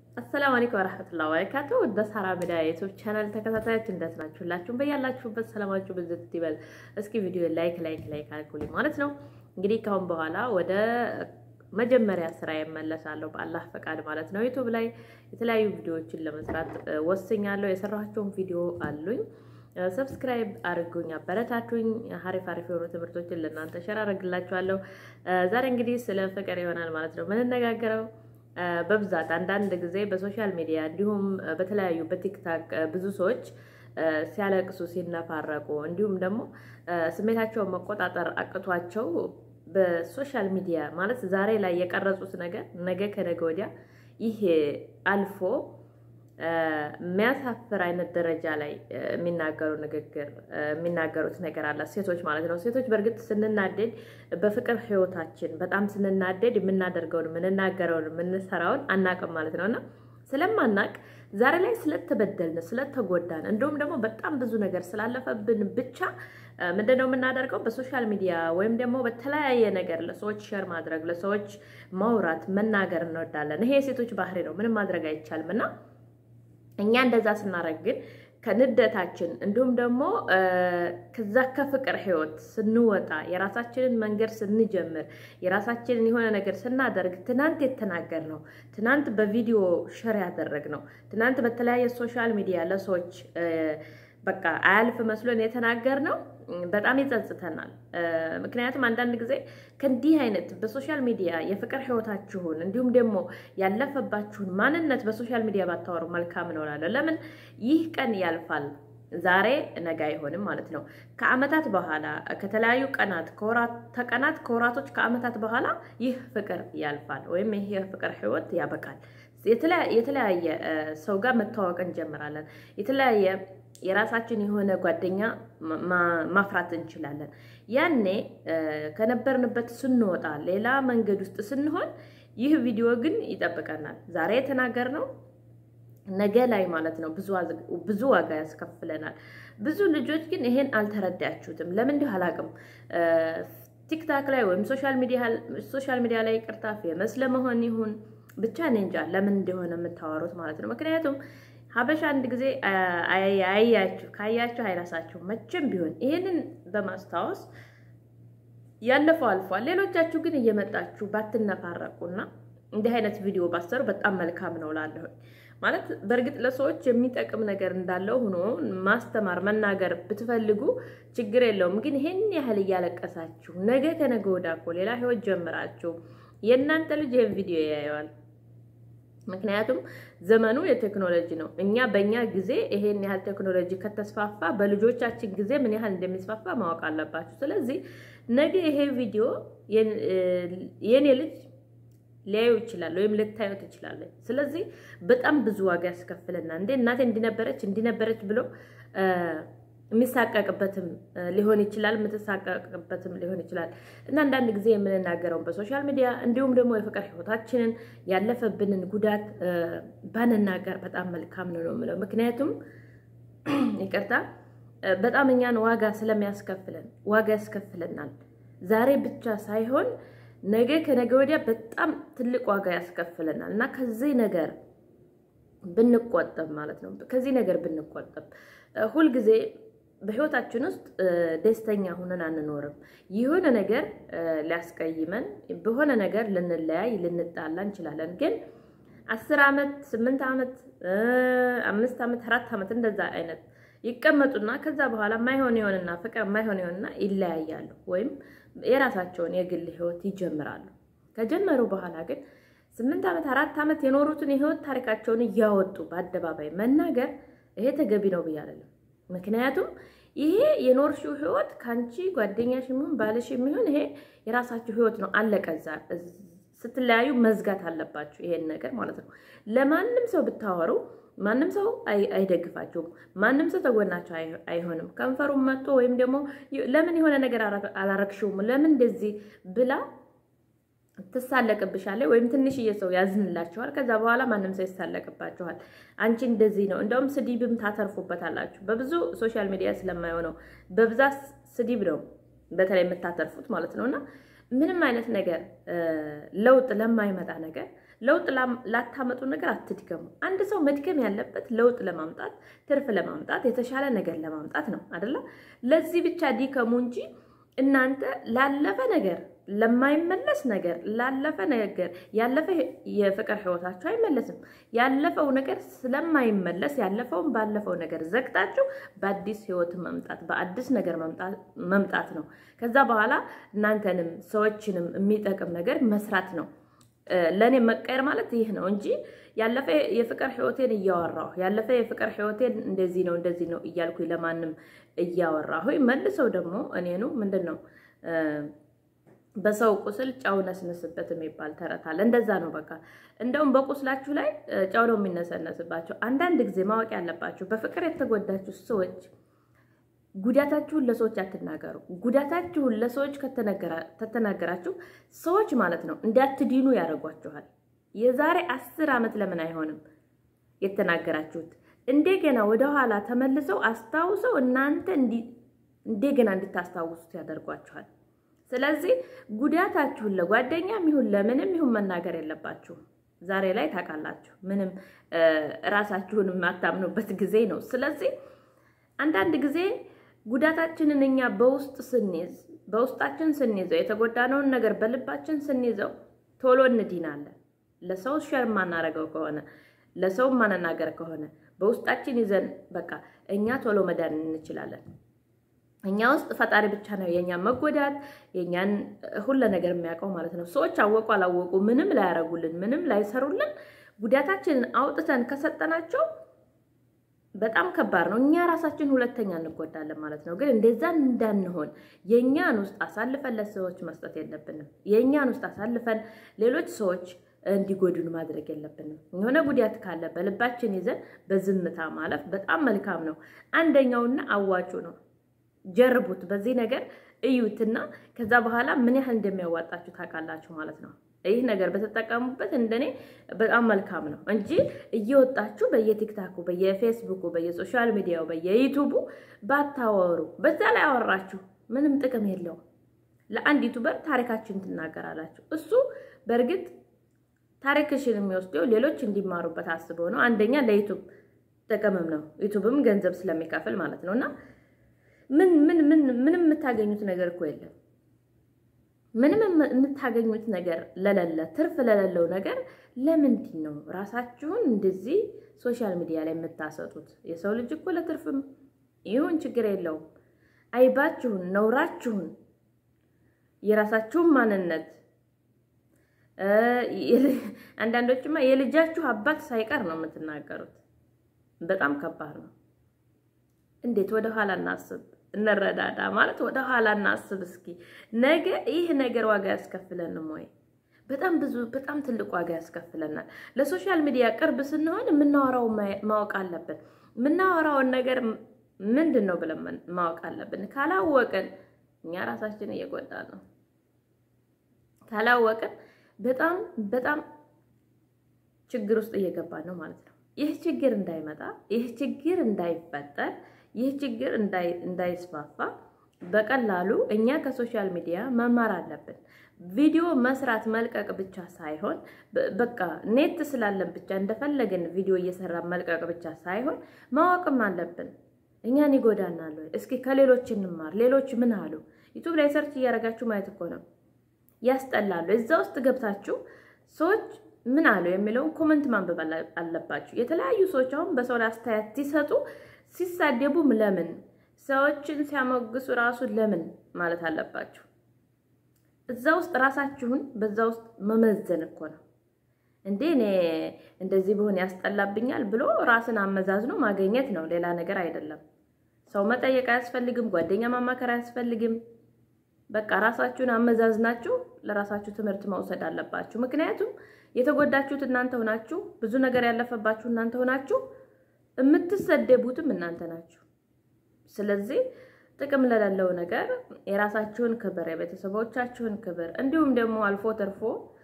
አሰላሙ አለይኩም ወራህመቱላሂ ወበረካቱ። ወደ ሳራ ሚዲያ የዩቲዩብ ቻናል ተከታታዮች እንደት ናችሁ? ሁላችሁም በያላችሁበት ሰላማችሁ ብዝት ይበል። እስኪ ቪዲዮ ላይክ ላይክ ላይክ አድርጉልኝ ማለት ነው። እንግዲህ ካሁን በኋላ ወደ መጀመሪያ ስራ እመለሳለሁ በአላህ ፈቃድ ማለት ነው። ዩቲዩብ ላይ የተለያዩ ቪዲዮዎችን ለመስራት ወስኛለሁ። የሰራኋቸውን ቪዲዮ አሉኝ። ሰብስክራይብ አድርጉኝ፣ አበረታቱኝ። ሀሪፍ ሀሪፍ የሆኑ ትምህርቶችን ለእናንተ ሸር አደርግላችኋለሁ። ዛሬ እንግዲህ ስለ ፍቅር ይሆናል ማለት ነው ምንነጋገረው በብዛት አንዳንድ ጊዜ በሶሻል ሚዲያ እንዲሁም በተለያዩ በቲክታክ ብዙ ሰዎች ሲያለቅሱ ሲነፋረቁ እንዲሁም ደግሞ ስሜታቸውን መቆጣጠር አቅቷቸው በሶሻል ሚዲያ ማለት ዛሬ ላይ የቀረጹት ነገር ነገ ከነገ ወዲያ ይሄ አልፎ የሚያሳፍር አይነት ደረጃ ላይ የሚናገሩ ንግግር የሚናገሩት ነገር አለ። ሴቶች ማለት ነው። ሴቶች በእርግጥ ስንናደድ በፍቅር ሕይወታችን በጣም ስንናደድ የምናደርገውን የምንናገረውን የምንሰራውን አናቅም ማለት ነው እና ስለማናቅ ዛሬ ላይ ስለተበደልን ስለተጎዳን እንዲሁም ደግሞ በጣም ብዙ ነገር ስላለፈብን ብቻ ምንድን ነው የምናደርገው? በሶሻል ሚዲያ ወይም ደግሞ በተለያየ ነገር ለሰዎች ሸር ማድረግ ለሰዎች ማውራት መናገር እንወዳለን። ይሄ የሴቶች ባህሪ ነው። ምንም ማድረግ አይቻልም እና እኛ እንደዛ ስናደርግ ግን ከንደታችን እንዲሁም ደግሞ ከዛ ከፍቅር ህይወት ስንወጣ የራሳችንን መንገድ ስንጀምር የራሳችንን የሆነ ነገር ስናደርግ ትናንት የተናገር ነው፣ ትናንት በቪዲዮ ሸር ያደረግ ነው፣ ትናንት በተለያየ ሶሻል ሚዲያ ለሰዎች በቃ አያልፍ መስሎን የተናገር ነው በጣም ይጸጽተናል። ምክንያቱም አንዳንድ ጊዜ ከእንዲህ አይነት በሶሻል ሚዲያ የፍቅር ህይወታችሁን እንዲሁም ደግሞ ያለፈባችሁን ማንነት በሶሻል ሚዲያ ባታወሩ መልካም ነው እላለሁ። ለምን ይህ ቀን ያልፋል። ዛሬ ነገ አይሆንም ማለት ነው። ከአመታት በኋላ ከተለያዩ ቀናት ከቀናት ከወራቶች ከአመታት በኋላ ይህ ፍቅር ያልፋል ወይም ይህ የፍቅር ህይወት ያበቃል። የተለያየ ሰው ጋር መተዋወቅ እንጀምራለን። የተለያየ የራሳችን የሆነ ጓደኛ ማፍራት እንችላለን። ያኔ ከነበርንበት ስንወጣ ሌላ መንገድ ውስጥ ስንሆን ይህ ቪዲዮ ግን ይጠብቀናል። ዛሬ የተናገርነው ነገ ላይ ማለት ነው ብዙ ዋጋ ያስከፍለናል። ብዙ ልጆች ግን ይሄን አልተረዳችሁትም። ለምን እንዲሁ አላውቅም። ቲክታክ ላይ ወይም ሶሻል ሚዲያ ላይ ቅርታ ፌመስ ለመሆን ይሁን ብቻ እኔ እንጃ ለምን እንደሆነ የምታወሩት ማለት ነው። ምክንያቱም ሀበሻ አንድ ጊዜ አያችሁ ካያችሁ አይረሳችሁ መቼም ቢሆን ይህንን በማስታወስ ያለፈው አልፏል። ሌሎቻችሁ ግን እየመጣችሁ ባትነፋረቁና እንዲህ አይነት ቪዲዮ ባሰሩ በጣም መልካም ነው ላለሁ ማለት በእርግጥ ለሰዎች የሚጠቅም ነገር እንዳለው ሆኖ ማስተማር መናገር ብትፈልጉ ችግር የለውም። ግን ይሄን ያህል እያለቀሳችሁ ነገ ከነገ ወዲያ እኮ ሌላ ህይወት ጀምራችሁ የእናንተ ልጅ ይህን ቪዲዮ ያየዋል። ምክንያቱም ዘመኑ የቴክኖሎጂ ነው። እኛ በእኛ ጊዜ ይሄን ያህል ቴክኖሎጂ ከተስፋፋ በልጆቻችን ጊዜ ምን ያህል እንደሚስፋፋ ማወቅ አለባችሁ። ስለዚህ ነገ ይሄ ቪዲዮ የኔ ልጅ ሊያዩ ይችላል ወይም ልታዩ ትችላለች። ስለዚህ በጣም ብዙ ዋጋ ያስከፍልና እንዴ እናቴ እንዲነበረች እንዲነበረች ብሎ የሚሳቀቅበትም ሊሆን ይችላል፣ የምትሳቀቅበትም ሊሆን ይችላል። እና አንዳንድ ጊዜ የምንናገረውን በሶሻል ሚዲያ እንዲሁም ደግሞ የፍቅር ህይወታችንን ያለፈብንን ጉዳት ባንናገር በጣም መልካም ነው ነው የምለው። ምክንያቱም ይቅርታ በጣም እኛን ዋጋ ስለሚያስከፍለን ዋጋ ያስከፍለናል። ዛሬ ብቻ ሳይሆን ነገ ከነገ ወዲያ በጣም ትልቅ ዋጋ ያስከፍለናል እና ከዚህ ነገር ብንቆጠብ ማለት ነው ከዚህ ነገር ብንቆጠብ ሁልጊዜ በህይወታችን ውስጥ ደስተኛ ሆነን አንኖርም። የሆነ ነገር ሊያስቀይመን በሆነ ነገር ልንለያይ ልንጣላ እንችላለን። ግን አስር ዓመት ስምንት ዓመት አምስት ዓመት አራት ዓመት እንደዛ አይነት ይቀመጡና ከዛ በኋላ ማይሆን ይሆንና ፍቅር ማይሆን ይሆንና ይለያያሉ ወይም የራሳቸውን የግል ህይወት ይጀምራሉ። ከጀመሩ በኋላ ግን ስምንት ዓመት አራት ዓመት የኖሩትን የህይወት ታሪካቸውን እያወጡ በአደባባይ መናገር ይሄ ተገቢ ነው ብዬ አይደለም። ምክንያቱም ይሄ የኖርሽው ህይወት ከአንቺ ጓደኛሽ የሚሆን ባልሽ የሚሆን ይሄ የራሳችሁ ህይወት ነው። አለቀዛ ስትለያዩ መዝጋት አለባችሁ ይሄን ነገር ማለት ነው። ለማንም ሰው ብታወሩ ማንም ሰው አይደግፋችሁም። ማንም ሰው ተጎናቸው አይሆንም። ከንፈሩም መጥቶ ወይም ደግሞ ለምን የሆነ ነገር አላረግሽውም ለምን እንደዚህ ብላ ትሳለቅብሻለች ወይም ትንሽዬ ሰው ያዝንላችኋል። ከዛ በኋላ ማንም ሰው ይሳለቅባችኋል። አንቺ እንደዚህ ነው። እንደውም ስድብም ታተርፉበታላችሁ። በብዙ ሶሻል ሚዲያ ስለማይሆነው በብዛት ስድብ ነው በተለይ የምታተርፉት ማለት ነው። እና ምንም አይነት ነገር ለውጥ ለማይመጣ ነገር ለውጥ ላታመጡ ነገር አትድገሙ። አንድ ሰው መድገም ያለበት ለውጥ ለማምጣት ትርፍ ለማምጣት የተሻለ ነገር ለማምጣት ነው አደለ? ለዚህ ብቻ ዲከሙ እንጂ እናንተ ላለፈ ነገር ለማይመለስ ነገር ላለፈ ነገር ያለፈ የፍቅር ህይወታችሁ አይመለስም። ያለፈው ነገር ስለማይመለስ ያለፈውን ባለፈው ነገር ዘግታችሁ በአዲስ ህይወት መምጣት በአዲስ ነገር መምጣት ነው። ከዛ በኋላ እናንተንም ሰዎችንም የሚጠቅም ነገር መስራት ነው። ለእኔ መቀየር ማለት ይህ ነው እንጂ ያለፈ የፍቅር ህይወቴን እያወራሁ ያለፈ የፍቅር ህይወቴን እንደዚህ ነው እንደዚህ ነው እያልኩኝ ለማንም እያወራሁ መልሰው ደግሞ እኔኑ ምንድን ነው በሰው ቁስል ጨው ነስንስበት የሚባል ተረት አለ። እንደዛ ነው በቃ። እንደውም በቁስላችሁ ላይ ጨው ነው የሚነሰነስባቸው። አንዳንድ ጊዜ ማወቅ ያለባችሁ በፍቅር የተጎዳችሁ ሰዎች ጉዳታችሁን ለሰዎች አትናገሩ። ጉዳታችሁን ለሰዎች ከተናገራችሁ ሰዎች ማለት ነው እንዳትድኑ ያደርጓችኋል። የዛሬ አስር ዓመት ለምን አይሆንም የተናገራችሁት እንደገና ወደኋላ ተመልሰው አስታውሰው እናንተ እንደገና እንድታስታውሱት ያደርጓችኋል። ስለዚህ ጉዳታችሁን ለጓደኛም ይሁን ለምንም ይሁን መናገር የለባችሁም። ዛሬ ላይ ታውቃላችሁ፣ ምንም ራሳችሁን የማታምኑበት ጊዜ ነው። ስለዚህ አንዳንድ ጊዜ ጉዳታችንን እኛ በውስጥ ስንይዝ በውስጣችን ስንይዘው የተጎዳነውን ነገር በልባችን ስንይዘው ቶሎ እንዲናለን። ለሰው ሸር ማናረገው ከሆነ ለሰው ማንናገር ከሆነ በውስጣችን ይዘን በቃ እኛ ቶሎ መዳን እንችላለን። እኛ ውስጥ ፈጣሪ ብቻ ነው የእኛን መጎዳት የእኛን ሁለ ነገር የሚያውቀው ማለት ነው። ሰዎች አወቁ አላወቁ ምንም ላያረጉልን ምንም ላይሰሩልን ጉዳታችንን አውጥተን ከሰጠናቸው በጣም ከባድ ነው። እኛ ራሳችን ሁለተኛ እንጎዳለን ማለት ነው። ግን እንደዛ እንዳንሆን የእኛን ውስጥ አሳልፈን ለሰዎች መስጠት የለብንም። የእኛን ውስጥ አሳልፈን ሌሎች ሰዎች እንዲጎዱን ማድረግ የለብንም። የሆነ ጉዳት ካለ በልባችን ይዘን በዝምታ ማለፍ በጣም መልካም ነው። አንደኛውና አዋጩ ነው። ጀርቡት። በዚህ ነገር እዩትና ከዛ በኋላ ምን ያህል እንደሚያዋጣችሁ ታውቃላችሁ ማለት ነው። ይህ ነገር በተጠቀሙበት እንደኔ በጣም መልካም ነው እንጂ እየወጣችሁ በየቲክታኩ፣ በየፌስቡኩ፣ በየሶሻል ሚዲያው፣ በየዩቱቡ ባታወሩ፣ በዛ ላይ አወራችሁ ምንም ጥቅም የለውም። ለአንድ ዩቱበር ታሪካችን ትናገራላችሁ። እሱ በእርግጥ ታሪክሽን የሚወስደው ሌሎች እንዲማሩበት አስበው ነው። አንደኛ ለዩቱብ ጥቅምም ነው። ዩቱብም ገንዘብ ስለሚከፍል ማለት ነው እና ምን ምን ምን ምንም የምታገኙት ነገር እኮ የለም። ምንም የምታገኙት ነገር ለሌለ ትርፍ ለሌለው ነገር ለምንድን ነው ራሳችሁን እንደዚህ ሶሻል ሚዲያ ላይ የምታሰጡት? የሰው ልጅ እኮ ለትርፍም ይሁን ችግር የለውም። አይባችሁን፣ ነውራችሁን፣ የራሳችሁን ማንነት አንዳንዶችማ የልጃችሁ አባት ሳይቀር ነው የምትናገሩት። በጣም ከባድ ነው። እንዴት ወደ ኋላ እናስብ፣ እንረዳዳ ማለት ወደ ኋላ እናስብ እስኪ። ነገ ይህ ነገር ዋጋ ያስከፍለንም ወይ? በጣም ብዙ በጣም ትልቅ ዋጋ ያስከፍለናል። ለሶሻል ሚዲያ ቅርብ ስንሆን የምናወራው ማወቅ አለብን። የምናወራውን ነገር ምንድን ነው ብለን ማወቅ አለብን። ካላወቅን እኛ ራሳችን እየጎዳን ነው። ካላወቅን በጣም በጣም ችግር ውስጥ እየገባን ነው ማለት ነው። ይህ ችግር እንዳይመጣ ይህ ችግር እንዳይፈጠር ይህ ችግር እንዳይስፋፋ በቀላሉ እኛ ከሶሻል ሚዲያ መማር አለብን። ቪዲዮ መስራት መልቀቅ ብቻ ሳይሆን በቃ ኔት ስላለን ብቻ እንደፈለግን ቪዲዮ እየሰራ መልቀቅ ብቻ ሳይሆን ማወቅም አለብን። እኛን ይጎዳናል ወይ? እስኪ ከሌሎች እንማር። ሌሎች ምን አሉ? ዩቱብ ላይ ሰርች እያደረጋችሁ ማየት እኮ ነው። ያስጠላሉ። እዛ ውስጥ ገብታችሁ ሰዎች ምን አሉ የሚለውን ኮመንት ማንበብ አለባችሁ። የተለያዩ ሰዎች አሁን በሰው ላይ አስተያየት ሲሰጡ ሲሳደቡም ለምን ሰዎችን ሲያሞግሱ ራሱ ለምን ማለት አለባችሁ። እዛ ውስጥ ራሳችሁን በዛ ውስጥ መመዘን እኮ ነው እንዴ። እኔ እንደዚህ ብሆን ያስጠላብኛል ብሎ ራስን አመዛዝኖ ማግኘት ነው፣ ሌላ ነገር አይደለም። ሰው መጠየቅ አያስፈልግም፣ ጓደኛ ማማከር አያስፈልግም። በቃ ራሳችሁን አመዛዝናችሁ ለራሳችሁ ትምህርት መውሰድ አለባችሁ። ምክንያቱም የተጎዳችሁት እናንተ ሆናችሁ፣ ብዙ ነገር ያለፈባችሁ እናንተ ሆናችሁ፣ የምትሰደቡትም እናንተ ናችሁ። ስለዚህ ጥቅም ለሌለው ነገር የራሳችሁን ክብር፣ የቤተሰቦቻችሁን ክብር እንዲሁም ደግሞ አልፎ ተርፎ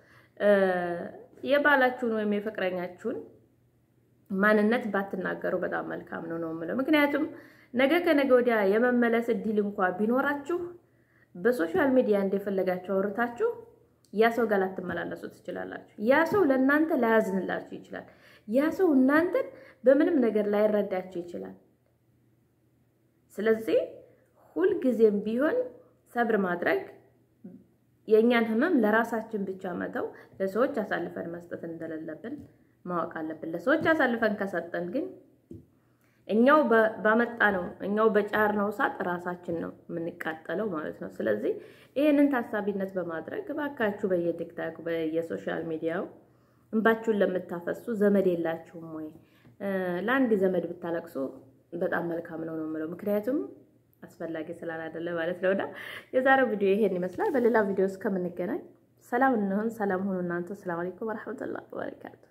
የባላችሁን ወይም የፍቅረኛችሁን ማንነት ባትናገሩ በጣም መልካም ነው ነው የምለው። ምክንያቱም ነገ ከነገ ወዲያ የመመለስ እድል እንኳ ቢኖራችሁ በሶሻል ሚዲያ እንደፈለጋችሁ አውርታችሁ ያ ሰው ጋር ላትመላለሱ ትችላላችሁ። ያ ሰው ለእናንተ ላያዝንላችሁ ይችላል። ያ ሰው እናንተን በምንም ነገር ላይረዳችሁ ይችላል። ስለዚህ ሁልጊዜም ቢሆን ሰብር ማድረግ የእኛን ህመም ለራሳችን ብቻ መተው፣ ለሰዎች አሳልፈን መስጠት እንደሌለብን ማወቅ አለብን። ለሰዎች አሳልፈን ከሰጠን ግን እኛው ባመጣ ነው እኛው በጫር ነው እሳት ራሳችን ነው የምንቃጠለው ማለት ነው። ስለዚህ ይህንን ታሳቢነት በማድረግ እባካችሁ በየቲክታክ በየሶሻል ሚዲያው እንባችሁን ለምታፈሱ ዘመድ የላችሁም ወይ? ለአንድ ዘመድ ብታለቅሱ በጣም መልካም ነው ነው የምለው ምክንያቱም አስፈላጊ ስላላደለ ማለት ነው። እና የዛሬው ቪዲዮ ይሄን ይመስላል። በሌላ ቪዲዮ እስከምንገናኝ ሰላም እንሆን። ሰላም ሁኑ እናንተ። ሰላም አለይኩም ወረሕመቱላሂ ወበረካቱ